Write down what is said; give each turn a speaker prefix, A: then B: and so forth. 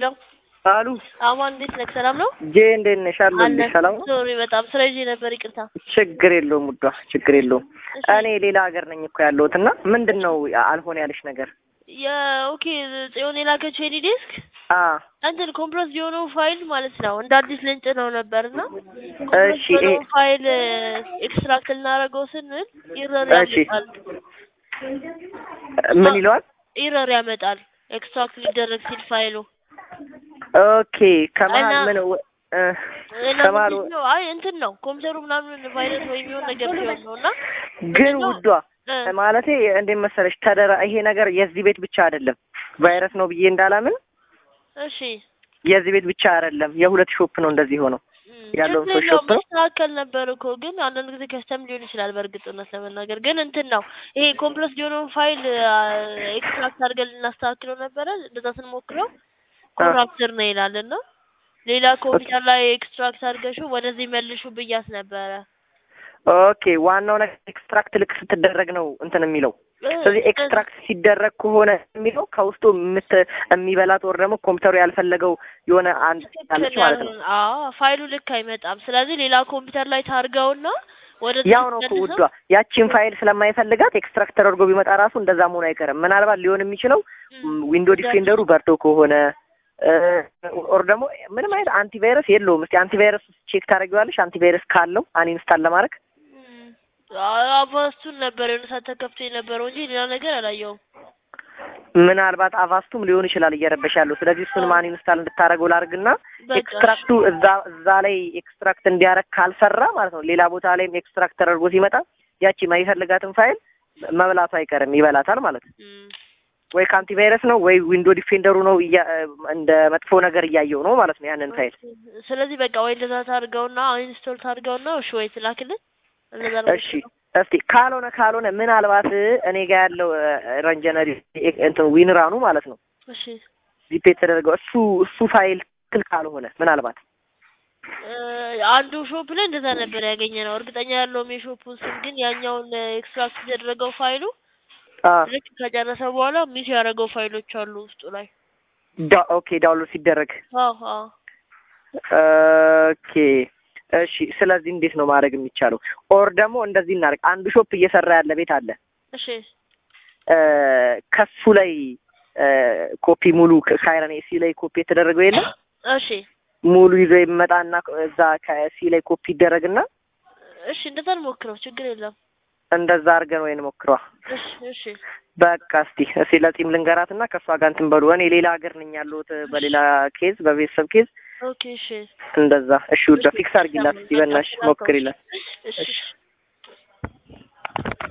A: ሄሎ
B: አሉ
A: አማን እንዴት ነህ? ሰላም ነው?
B: ጄ እንዴት ነሽ? አለሁልሽ። ሰላም ነው?
A: ሶሪ በጣም ስራ ይዤ ነበር፣ ይቅርታ።
B: ችግር የለውም ውዷ፣ ችግር የለውም።
A: እሺ።
B: እኔ ሌላ ሀገር ነኝ እኮ ያለሁት እና ምንድን ነው አልሆነ ያለሽ ነገር?
A: የኦኬ ጽዮን የላከችው የኔ ዴስክ
B: አ
A: እንትን ኮምፕረስ የሆነው ፋይል ማለት ነው እንደ አዲስ ልንጭ ነው ነበርና
B: እሺ፣ ይሄ-
A: የሆነው ፋይል ኤክስትራክት ልናደርገው ስንል ኢረር
B: እሺ።
A: ያመጣል።
B: ምን ይለዋል?
A: ኢረር ያመጣል ኤክስትራክት ሊደረግ ሲል ፋይሉ
B: ኦኬ ከመሀል
A: እና-
B: ምን ወ- እ፣
A: እና
B: ከመሀል
A: ምንድን ነው አይ እንትን ነው ኮምፒውተሩ ምናምን ቫይረስ ወይም የሆነ ነገር ሲሆን ነው እና
B: ግን
A: ምንድነው?
B: ውዷ
A: እ፣
B: ማለቴ እንዴት መሰለሽ ተደራ ይሄ ነገር የዚህ ቤት ብቻ አይደለም ቫይረስ ነው ብዬ እንዳላምን
A: እሺ
B: የዚህ ቤት ብቻ አይደለም የሁለት ሾፕ ነው እንደዚህ ሆነው ያለውን
A: ችግር
B: ሰው
A: የለውም
B: ሾፕ ነው?
A: መስተካከል ነበር እኮ ግን አንዳንድ ጊዜ ከስተም ሊሆን ይችላል። በእርግጥ እውነት ለመናገር ግን እንትን ነው ይሄ ኮምፕለስ የሆነውን ፋይል ኤክስትራክት አድርገን ልናስተካክለው ነበረ። እንደዛ ስንሞክረው ኮራፕተር ነው ይላል እና ሌላ ኮምፒውተር ላይ ኤክስትራክት አድርገሽው ወደዚህ መልሹ ብያት ነበረ።
B: ኦኬ ዋናው ነገር ኤክስትራክት ልክ ስትደረግ ነው እንትን የሚለው ስለዚህ ኤክስትራክት ሲደረግ ከሆነ የሚለው ከውስጡ የምት የሚበላት ወር ደግሞ ኮምፒውተሩ ያልፈለገው የሆነ አንድ አለች ማለት ነው።
A: አዎ ፋይሉ ልክ አይመጣም። ስለዚህ ሌላ ኮምፒውተር ላይ ታርገውና ወደ
B: ያው ነው እኮ ውዷ ያቺን ፋይል ስለማይፈልጋት ኤክስትራክት ተደርጎ ቢመጣ ራሱ እንደዛ መሆኑ አይቀርም። ምናልባት ሊሆን የሚችለው ዊንዶ ዲፌንደሩ በርቶ ከሆነ ኦር ደግሞ ምንም አይነት አንቲቫይረስ የለውም። እስቲ አንቲቫይረስ ቼክ ታደርጊዋለሽ? አንቲቫይረስ ካለው አንኢንስታል ለማድረግ
A: አቫስቱን ነበር የሆነ ሰዓት ተከፍቶ የነበረው እንጂ ሌላ ነገር አላየውም።
B: ምናልባት አቫስቱም ሊሆን ይችላል እየረበሽ ያለው። ስለዚህ እሱን ማን ኢንስታል እንድታደርገው ላድርግና
A: በቃ
B: ኤክስትራክቱ እዛ እዛ ላይ ኤክስትራክት እንዲያረግ ካልሰራ ማለት ነው ሌላ ቦታ ላይም ኤክስትራክት ተደርጎ ሲመጣ ያቺ የማይፈልጋትን ፋይል መብላቱ አይቀርም፣ ይበላታል ማለት ነው።
A: እም፣
B: ወይ ከአንቲቫይረስ ነው ወይ ዊንዶ ዲፌንደሩ ነው እያ- እንደ መጥፎ ነገር እያየው ነው ማለት ነው ያንን ፋይል።
A: ስለዚህ በቃ ወይ እንደዛ ታርገውና ኢንስቶል ታርገውና እሺ ወይ ትላክልን እንደዛ ነው
B: እሺ እስቲ ካልሆነ ካልሆነ ምናልባት እኔ ጋር ያለው ረንጀነሪ እንትን ዊንራኑ ማለት ነው
A: እሺ
B: ዚፕ የተደረገው እሱ እሱ ፋይል ትክክል ካልሆነ ምናልባት
A: እ፣ አንዱ ሾፕ ላይ እንደዛ ነበር ያገኘ ነው። እርግጠኛ ያለውም የሾፑን ስም ግን ያኛውን ኤክስትራክት የተደረገው ፋይሉ
B: አ
A: ልክ ከጨረሰ በኋላ ሚስ ያደረገው ፋይሎች አሉ ውስጡ ላይ።
B: ዳ- ኦኬ ዳውንሎድ ሲደረግ
A: አዎ አዎ
B: ኦኬ እሺ ስለዚህ እንዴት ነው ማድረግ የሚቻለው ኦር ደግሞ እንደዚህ እናደርግ አንዱ ሾፕ እየሰራ ያለ ቤት አለ
A: እሺ
B: እ፣ ከሱ ላይ እ፣ ኮፒ ሙሉ ካይረን ኤሲ ላይ ኮፒ የተደረገው የለም
A: እሺ
B: ሙሉ ይዞ ይመጣና እዛ ከሲ ላይ ኮፒ ይደረግና
A: እሺ እንደዛ እንሞክረው፣ ችግር የለም።
B: እንደዛ አድርገን ወይ እንሞክረዋ
A: እሺ እሺ
B: በቃ እስቲ እስቲ ለጺም ልንገራትና ከእሷ ጋር እንትን በሉ እኔ ሌላ ሀገር ነኝ ያለሁት በሌላ ኬዝ በቤተሰብ ኬዝ
A: ኦኬ እሺ
B: እንደዛ እሺ ውዳ ፊክስ አድርጊላት እስቲ በእናትሽ ሞክሪላት
A: እሺ